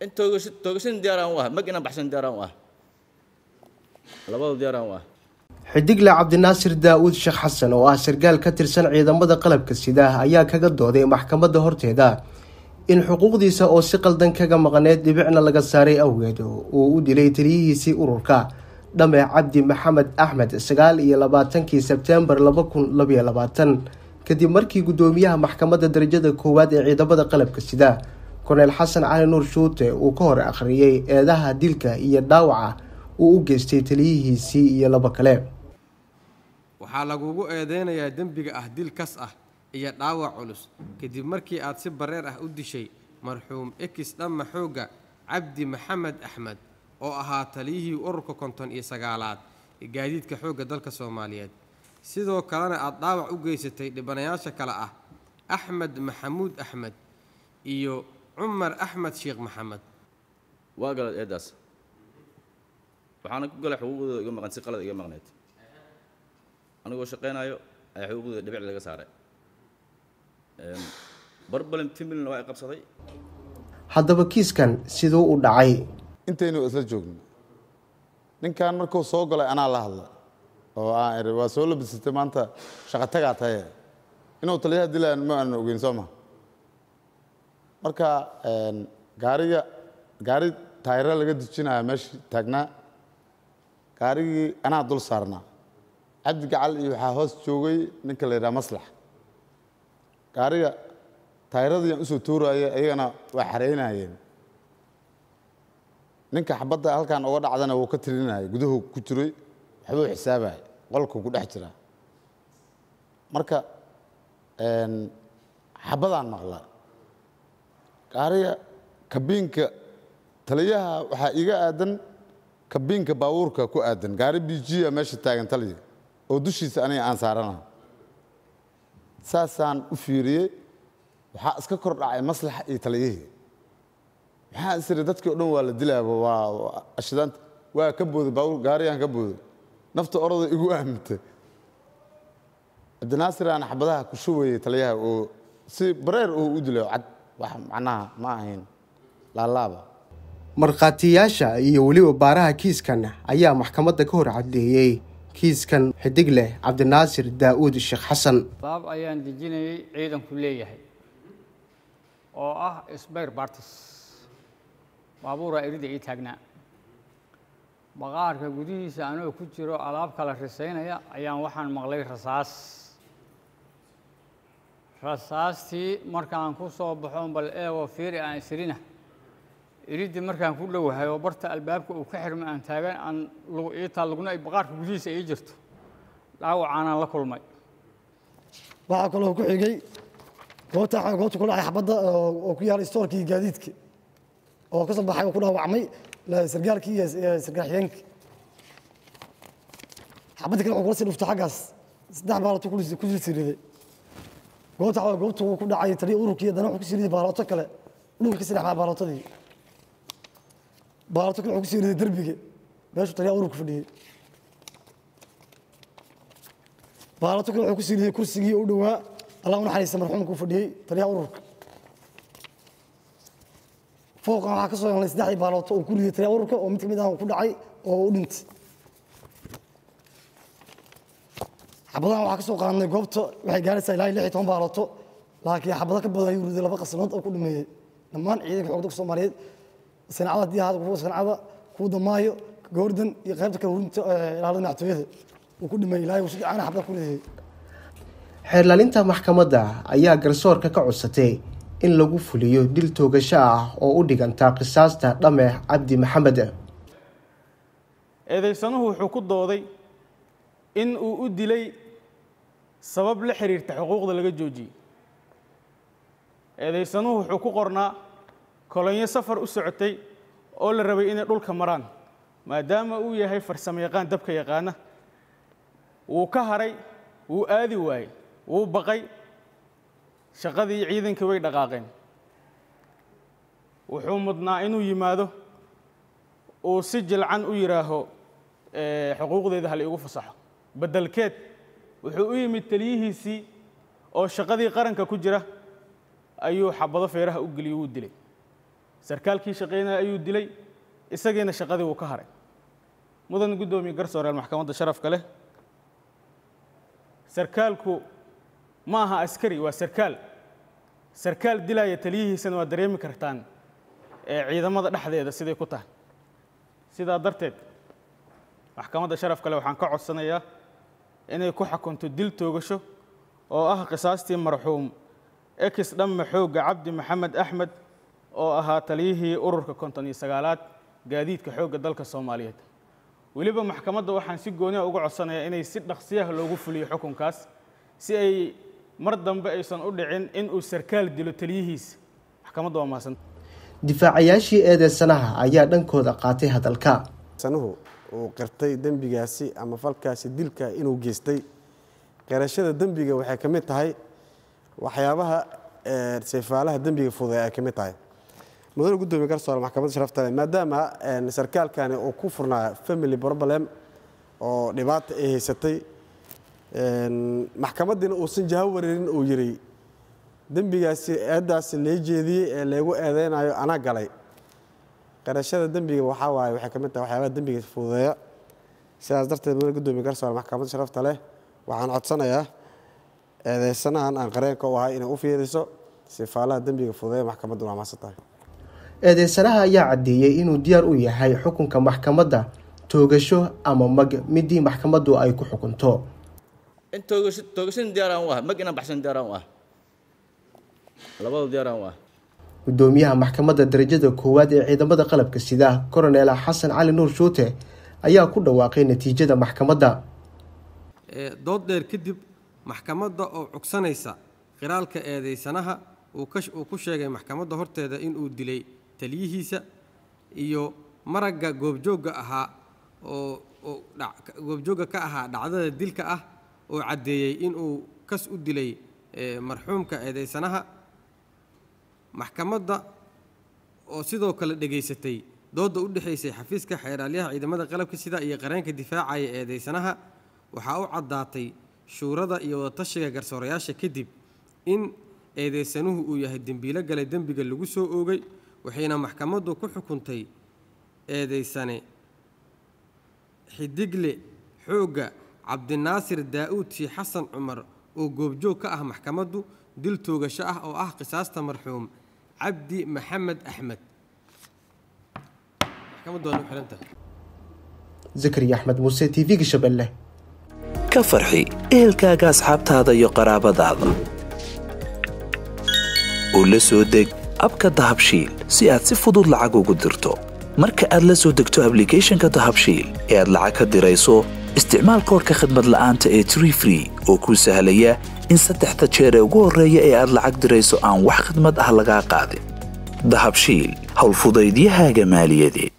in toogasho toogashan diyaaraan u ah mag inaan baxshan diyaaraan u ah labada diyaaraan u ah xidigle cabdinaasir daa'uud sheekh xasan oo ah sarkaal ka tirsan ciidamada qalabka sida ayaa kaga dooday maxkamadda horteeda in xuquuqdiisa oo si qaldan kaga maqneed dhibicna laga saaray awgeed uu u dilay taliyihiisii ururka dhame cabdi maxamed axmed sagaal iyo labaatankii sebtembar laba kun labaiyo labaatan kadib markii guddoomiyaha maxkamadda darajada koowaad ee ciidamada qalabka sida korneyl xasan cali nuur shuute uu ka hor akhriyey eedaha dilka iyo dhaawaca uu u geystay taliyihiisii iyo labo kale waxaa lagugu eedeynayaa dembiga ah dil kas ah iyo dhaawac culus kadib markii aad si bareer ah u dishay marxuum ekis dhamma xoogga cabdi maxamed axmed oo ahaa taliyihii ururka konton iyo sagaalaad ee gaadiidka xoogga dalka soomaaliyeed sidoo kalena aad dhaawac u geysatay dhibanayaasha kale ah axmed maxamuud axmed iyo cumar axmed sheekh maxamed waa galad eedaas waxaana ku galay xuquuqdooda iga maqan si qalad iga maqneyd anigoo shaqaynayo ayaa xuquuqdooda dhibic laga saaray barbalin timilna waa i qabsaday haddaba kiiskan siduu u dhacay intaynu isla joogno ninkan markuu soo galay anaa la hadla oo aan iri waa soo labisatay maanta shaqo tagaa taye inuu taliyaha dilaan ma aanan ogeyn soo ma marka gaariga gaari taayiro laga dejinaya meesha taagnaa gaarigii anaa dul saarnaa cabdi gacal iyo waxaa hoos joogay ninka la yidhaha maslax gaariga taayiradiiaan usoo tuuraya ayagana waa xareynayeen ninka xabadda halkan uga dhacdana wuu ka tirinaya guduhu ku jiray waxbuu xisaabaya qolku ku dhex jira marka xabadaan maqla gaariga kabiinka taliyaha waxaa iga aadan kabiinka baabuurka ku aadan gaari bijiya meesha taagan taliya oo dushiisa aniga aan saarana saasaan u fiiriyey waxaa iska kor dhacay maslaxa iyo taliyihii maxaa isiri dadkii o dhan waa la dilaaba waa ashidaanta waa ka booday baabuur gaariyaan ka booday nafta orada igu aamintay cabdinaasir aan xabadaha ku shubeyey taliyaha oo si bareer oo u dilay cad wax macnaha ma ahayn laalaaba markhaatiyaasha iyo weliba baaraha kiiskan ayaa maxkamadda ka hor caddeeyey kiiskan xidig leh cabdinaasir daa'uud sheekh xasan baab ayaan dejinayay ciidanku leeyahay oo ah sbayr bartis baabuura erida ii taagnaa baqaarka gudihiisa anoo ku jiro alaab kala risaynaya ayaan waxaan maqlay rasaas rasaastii markaan ku soo baxo bal eego fiiri aan isirina iridii markaan ku dhowahay oo barta albaabka uu ka xirma aan taagan aan iitaa lugna ay baqaarka gudihiisa ii jirto dhaawacaanaan la kulmay waxaa kaloo ku xigay goobta goobta ku dhacay xabadda oo ku yaala istoorkii gaadiidka oo ka soo baxay oo ku dhaawacmay sargaalkii iyo sargaal xigeenkii xabadda kale wuxuu kula sii dhuftay xaggaas saddex baalato ku siriday goobta goobta uu ku dhacay taliya ururkii haddana wuxuu ku siriday baalato kale dhulka ka sii dhexmaa baalaatadii baalato kale wuxuu ku siriday derbiga meeshuu taliya ururka fadhiyey baalato kale wuxuu ku siriday kursigii u dhowaa allah u naxariista marxuumka uu fadhiyey taliyaha ururka fooqan waxaa ka soo helnay saddexdii baalooto oo ku riday taliyaha ururka oo mid ka mid ah ku dhacay oo u dhintay xabadahan waxaa ka soo qaadnay goobta waxay gaaraysaa ilaa lix iyo toban baalooto laakiin xabado ka badan ayuu riday laba qasnood oo ku dhameeyey dhammaan ciidanka xoogda soomaaliyeed sancada haddii ahaada kuwa sancada kuwa damaayo goordan iyo qaybta kale hurinta ilaalada madaxtooyada uu ku dhameeyey ilaahay uu si fiican xabada ku ridayay xeerlaalinta maxkamadda ayaa garsoorka ka codsatay in lagu fuliyo dil toogasho ah oo u dhiganta qisaasta dhame cabdi maxamed eedaysanuhu wuxuu ku dooday in uu u dilay sabab la xiriirta xuquuqda laga joojiyey eedaysanuhu wuxuu ku qornaa kolonyo safar u socotay oo la rabay inay dhulka maraan maadaama uu yahay farsamo yaqaan dabka yaqaana wuu ka haray wuu aadi waayey wuu baqay shaqadii ciidankii way dhaqaaqeen wuxuu mudnaa inuu yimaado uu si jilcan u yidhaaho xuquuqdeeda hal iigu fasaxo beddelkeed wuxuu u yimid taliyihiisii oo shaqadii qaranka ku jira ayuu xabado feeraha u geliyey wuu dilay sarkaalkii shaqaynaya ayuu dilay isagiina shaqadii wuu ka haray mudan guddoomiye garsooreel maxkamadda sharafka leh sarkaalku ma aha askari waa sarkaal sarkaal dilaya taliyihiisana waa dareemi kartaan ee ciidamada dhexdeeda siday ku tahay sidaa darteed maxkamadda sharafka leh waxaan ka codsanayaa inay ku xukunto dil toogasho oo ah qisaastii marxuum ekis dhamme xoogga cabdi maxamed axmed oo ahaa taliyihii ururka konton iyo sagaalaad gaadiidka xoogga dalka soomaaliyeed weliba maxkamadda waxaan si gooniha uga codsanayaa inay si dhaqsiyaha loogu fuliyo xukunkaas si ay mar dambe aysan u dhicin in uu sarkaal dilo taliyihiisa maxkamadda waa mahadsan difaacayaashii eedeysanaha ayaa dhankooda qaatay hadalka sanuhu uu qirtay dembigaasi ama falkaasi dilka inuu geystay qirashada dembiga waxay ka mid tahay waxyaabaha seefaalaha dembiga fuday ay ka mid tahay mudane gudoomiye garsoore maxkamadda sharafta leh maadaama sarkaalkani uu ku furnaa family problem oo dhibaata ay haysatay maxkamadiina uusan jaho wareerin uu yiri dembigaasi eedaasi lee jeediyey ee leegu eedeynayo anaa galay qirashada dembiga waxaa waaye waxay ka mid tahay waxyaabaha dembiga fududeeya sidaas darteed mudane gudoomiye garsoore maxkamadda sharafta leh waxaan codsanayaa eedeysanahan aan qareenka u ahay inay u fiiriso sifaalaha dembiga fududeeya maxkamaddu waa mahadsan tahay eedeysanaha ayaa caddeeyey inuu diyaar u yahay xukunka maxkamadda toogasho ama mag midii maxkamaddu ay ku xukunto in toogasho toogashan diyaaraan u ah mag inaan baxshan diyaaraan u ah labadu diyaaraan u ah gudoomiyaha maxkamadda darajada koowaad ee ciidamada qalabka sida koronel xasan cali nuur shuute ayaa ku dhawaaqay natiijada maxkamadda dood dheer kadib maxkamadda oo cugsanaysa qiraalka eedeysanaha uu ku sheegay maxkamadda horteeda inuu dilay taliyihiisa iyo maragga goobjoogga ahaa oo goobjoogga ka ahaa dhacdada dilka ah oo caddeeyey inuu kas u dilay marxuumka eedeysanaha maxkamadda oo sidoo kale dhegaysatay doodda u dhexaysay xafiiska xeeraalyaha ciidamada qalabka sida iyo qareenka difaacaya eedeysanaha waxaa u caddaatay shuurada iyo wadatashiga garsoorayaasha kadib in eedeysanuhu uu yahay dembiilo galay dembiga lagu soo oogay waxayna maxkamaddu ku xukuntay eedeysane xidigle xoogga cabdinaasir daa'uud shii xasan cumar oo goobjoog ka ah maxkamaddu dil toogasho ah oo ah qisaasta marxuum cabdi maxamed axmed maxkamaddu waa u xihantahay zakariya axmed muuse t v-ga shabeelle ka farxi ehelkaaga asxaabtaada iyo qaraabadaada oo la soo deg abka dahabshiil si aad si fudud lacag ugu dirto marka aad la soo degto ablicathonka dahabshiil ee aad lacag ka dirayso isticmaal koorka khadmad la'aanta ee tree free oo kuu sahlaya in saddexda jeer ee ugu horreeya ee aad lacag dirayso aan wax khadmad ah lagaa qaadin dahabshiil howlfudaydiyahaaga maaliyadeed